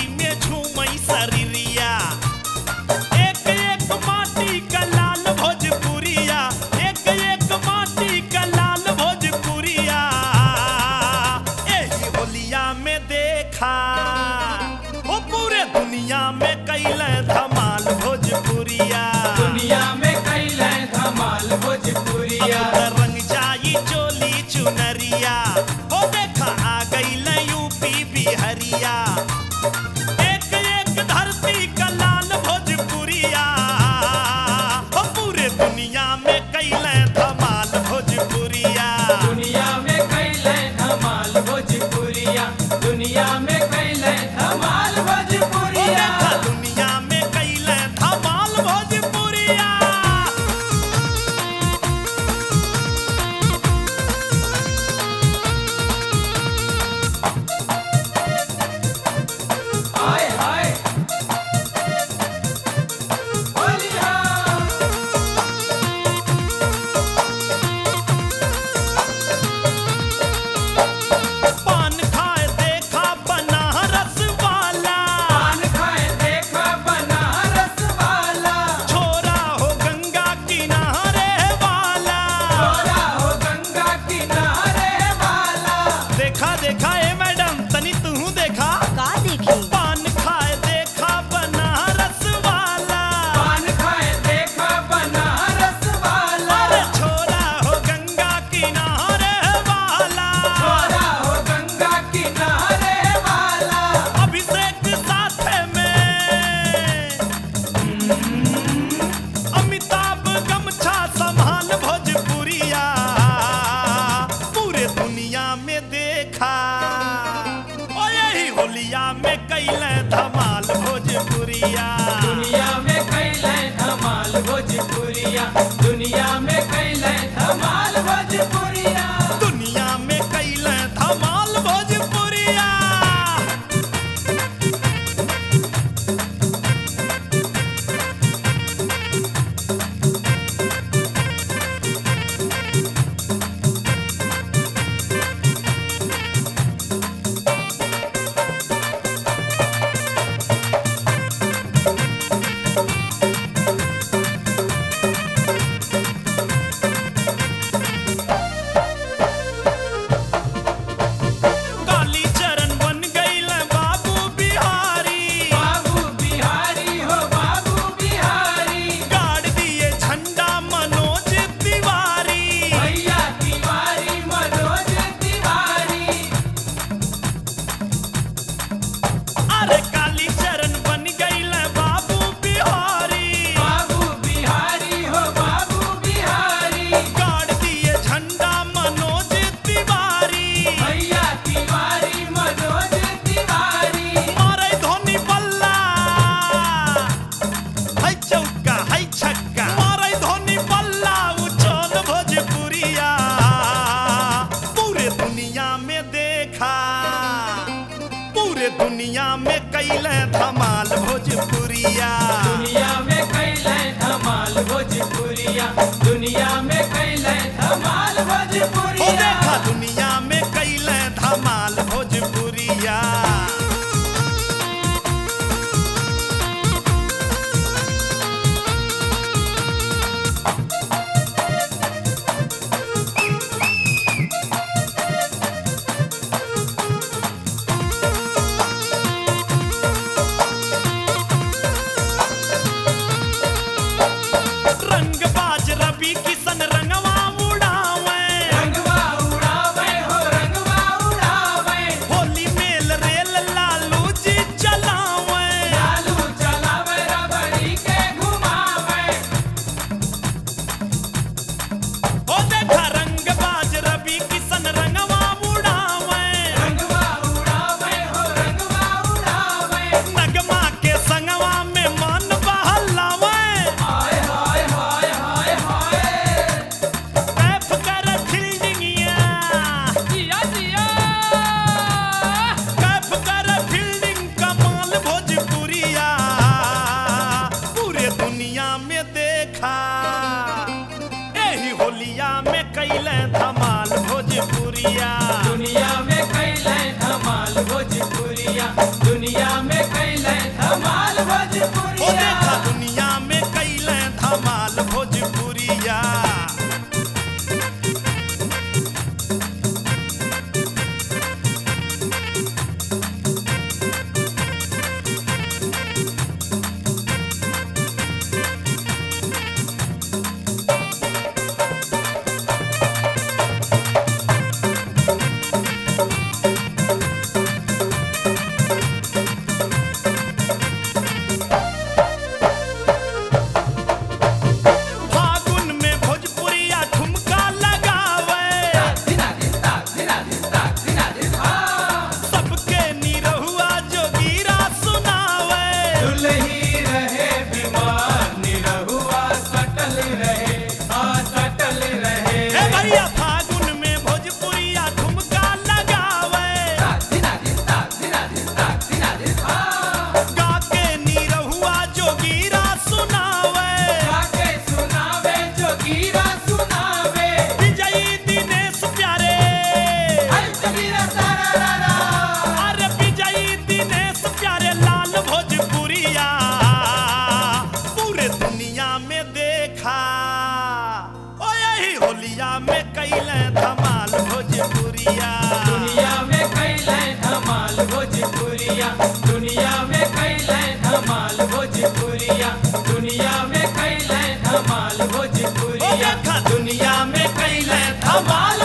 में झूमई शरीरिया एक एक माटी का लाल भोजपुरिया एक एक माटी का लाल भोजपुरिया एही होलिया में देखा ओ पूरे दुनिया में कैले धमाल भोजपुरिया दुनिया में कैले धमाल भोजपुरिया अब रंग जाई चोली चुनरिया ओ देखा आ गई यूपी बिहरिया एक एक धरती का लाल भोजपुरिया ओ पूरे दुनिया में कैले धमाल भोजपुरिया दुनिया में कैले धमाल भोजपुरिया दुनिया में कैले धमाल ओ भोजपुरिया देखा दुनिया में कैले धमाल भोजपुरिया हाय हाय बोलिया पान खाए देखा बनारस वाला पान खाए देखा बनारस वाला छोरा हो गंगा किनारे वाला छोरा हो गंगा किनारे वाला देखा देखा ए मैडम तनी तू देखा का देखी पान खाए देखा बनारस वाला पान खाए देखा बनारस वाला अरे छोरा हो गंगा किनारे वाला छोरा हो गंगा किनारे वाला अभिषेक साथ में अमिताभ गमछा संभाल भोजपुरिया पूरे दुनिया में देखा ओ यही होलिया में कैले धमाल भोजपुरिया दुनिया में कैले धमाल भोजपुरिया दुनिया में कैले धमाल भोजपुरिया दुनिया में कैले धमाल भोजपुरिया काली चरण बन गईल बाबू बिहारी बाबू बिहारी हो बाबू बिहारी गाड़ दिए झंडा मनोज तिवारी भैया तिवारी मनोज तिवारी अरे काली चरण बन गईल बाबू बिहारी बाबू बिहारी हो बाबू बिहारी गाड़ दिए झंडा मनोज तिवारी भैया तिवारी मनोज तिवारी मारे धोनी बल्ला है चौका है छक्का मारे धोनी बल्ला उचल भोजपुरिया पूरे दुनिया में देखा पूरे दुनिया में कैले धमाल भोजपुरिया दुनिया में कैले धमाल भोजपुरिया दुनिया में कैले धमाल ओ भोजपुरिया देखा दुनिया में कैले धमाल भोजपुरिया रंगबाज रवि किशन रंगवा उड़ावे रंगवा उड़ावे हो रंगवा उड़ावे होली मेल रेल लालू जी चलावे लालू चलावे रबड़ी के घुमावे ओ देखा रंगबाज रवि किशन रंगवा उड़ावे रंगवा उड़ावे हो रंगवा उड़ावे नगमा के संगवा में मन बहलावे हाय हाय हाय हाय हाय कैफ कर फील्डिंगिया जिया जिया कैफ कर फील्डिंग कमाल भोजपुरिया पूरे दुनिया में देखा यही होलिया में कैले धमाल भोजपुरिया दुनिया में कैले धमाल भोजपुरिया दुनिया में कैले होलिया में कैले धमाल भोजपुरिया दुनिया में कैले धमाल भोजपुरिया दुनिया में कैले धमाल भोजपुरिया दुनिया में कैले धमाल ओ भोजपुरिया देखा दुनिया में कैले धमाल